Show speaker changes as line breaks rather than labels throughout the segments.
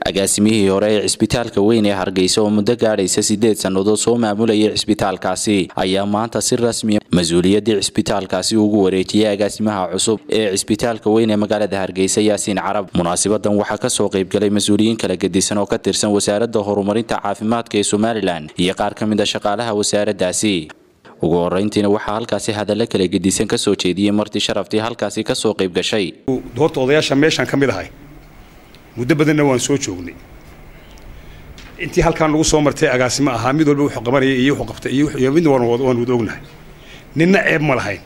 agaasimihii hore ee cisbitaalka weyn ee hargeysa oo muddo gaadhaysa sideed sannadood soo maamulayay cisbitaalkaasi ayaa maanta si rasmiya mas-uuliyaddii cisbitaalkaasi ugu wareejiyay agaasimaha cusub ee cisbitaalka weyn ee magaalada hargeysa yaasiin carab munaasabadan waxaa kasoo qaybgalay mas-uuliyiin kala gedisan oo ka tirsan wasaaradda horumarinta caafimaadka ee somalilan iyo qaar ka mid a shaqaalaha wasaaraddaasi ugu horeyntiina waxaa halkaasi hadalla kala gedisan kasoo jeediyey martii sharaftii halkaasi kasoo qayb gashay
horta odayaasha meeshaan ka mid ahay muddo badanna waan soo joognay intii halkaan lagu soo martay agaasimo ahaa mid walba wuxuu qabanaya iyo wuxuu qabtay iyo midna waan wada ognahay ninna ceeb ma lahayn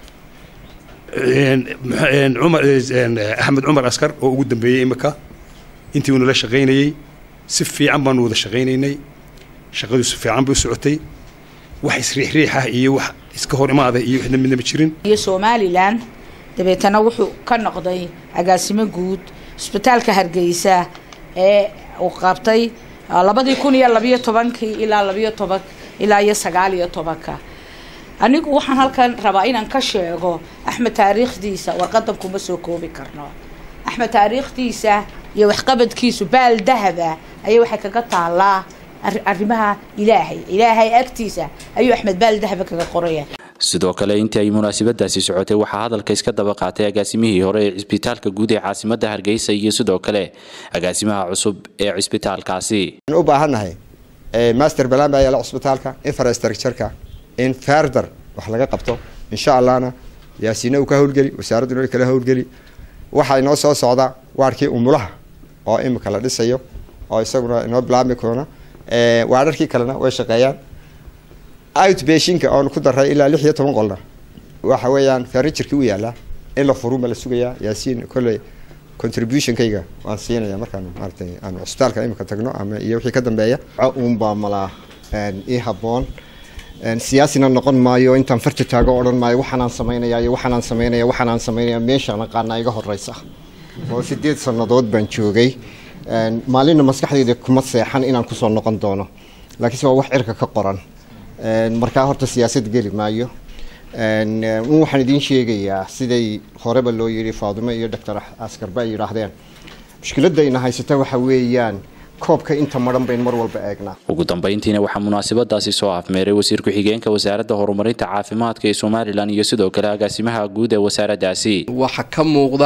axmed cumar askar oo ugu dambeeyey imika intii uunala shaqaynayey si fiican baanu wada shaqaynaynay shaqadu si fiican bay u socotay wax isriixriix ah iyo wax iska hor imaada iyo waxna midna ma jirin
iyo somalilan dabeetana wuxuu ka noqday agaasimo guud cisbitaalka hargeysa ee uu qabtay labadii kun iyo labiyo tobankii ilaa labiyo toban ilaa iyo sagaal iyo tobanka anigu waxaan halkan rabaa inaan ka sheego axmed taariikhdiisa warqadan kuma soo koobi karno axmed taariikhdiisa iyo waxqabadkiisu baal dahaba ayay waxay kaga taalaa arrimaha ilaahay ilaahay agtiisa ayuu axmed baal dahaba kaga qoraya
sidoo kale intii ay munaasabadaasi socotay waxaa hadalka iska daba qaatay agaasimihii hore ee cisbitaalka guud ee caasimadda hargeysa iyo sidoo kale agaasimaha cusub ee cisbitaalkaasi
waxaan u baahannahay master balan baa yaala cisbitaalka infrastructureka in farther wax laga qabto insha allahna yaasiina uu ka howlgeli wasaaradduna way kala howlgeli waxaa inoo soo socda waarkii umulaha oo imika la dhisayo oo isaguna inoo bilaabmi koona waararkii kalena way shaqeeyaan outbashinka oonu ku daray ilaa lix iyo toban qolna waxa weeyaan furniturkii u yaalaa in la furuma la sugayaa yaasiin kolley contributionkayga waan siinaya markaan maaratay aan cusbitaalka imika tagno ama iyo wixii ka dambeeya
uunbaa malaa ii habboon siyaasina noqon maayo intaan farta taago odhan maayo waxaanaan samaynaya iyo waxaanaan samaynaya waxaanaan samaynaya meeshaan aqaana iga horeysa oo sideed sannadood baan joogay maalinna maskaxdayda kuma seexan inaan kusoo noqon doono laakiinse waa wax cirka ka qoran markaa horta siyaasad geli maayo waxaan idiin sheegayaa siday horeba loo yidhi faadimo iyo doctor askarba ay yidhaahdeen mushkiladayna haysata waxa weeyaan koobka inta maran bayn mar walba eegnaa
ugu dambeyntiina waxaa munaasabadaasi soo afmeeray wasiir ku-xigeenka wasaaradda horumarinta caafimaadka ee somalilan iyo sidoo kale agaasimaha guud ee wasaaraddaasi
waxaa ka muuqda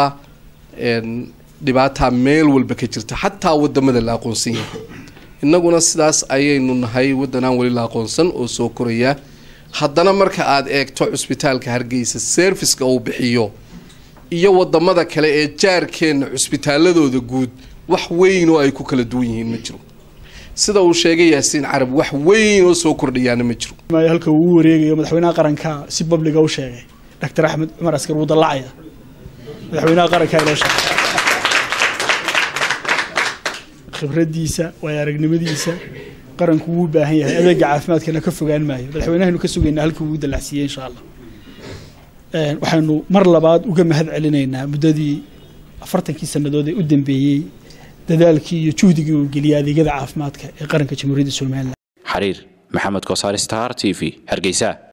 dhibaataa meel walba ka jirta xataa wadamada la aqoonsan yahay innaguna sidaas ayaynu nahay waddanaan weli la aqoonsan oo soo koraya haddana marka aad eegto cusbitaalka hargeysa serviceka uu bixiyo iyo wadamada kale ee jaarkeenna cusbitaaladooda guud wax weyn oo ay ku kala duwan yihiin ma jiro sida uu sheegay yaasiin carab wax weyn oo soo kordhayaana ma jiro
halka uu u wareegayo madaxweynaha qaranka si babliga u sheegay doctor axmed cumar askar wuu dallacaya madaxweynaha qaranka inoo sheegay khibradiisa waayo aragnimadiisa qaranku wuu baahan yahay adeega caafimaadkana ka fogaan maayo madaxweynahaynu ka sugaynaa halkii uu dallacsiiyey insha allah waxaynu mar labaad uga mahad celinaynaa muddadii afartankii sannadood ee u dambeeyey dadaalkii iyo juhdigii uu geliyay adeegyada caafimaadka ee qaranka jamhuuriyadda somalilan
xariir maxamed kosaar star t v hargeysa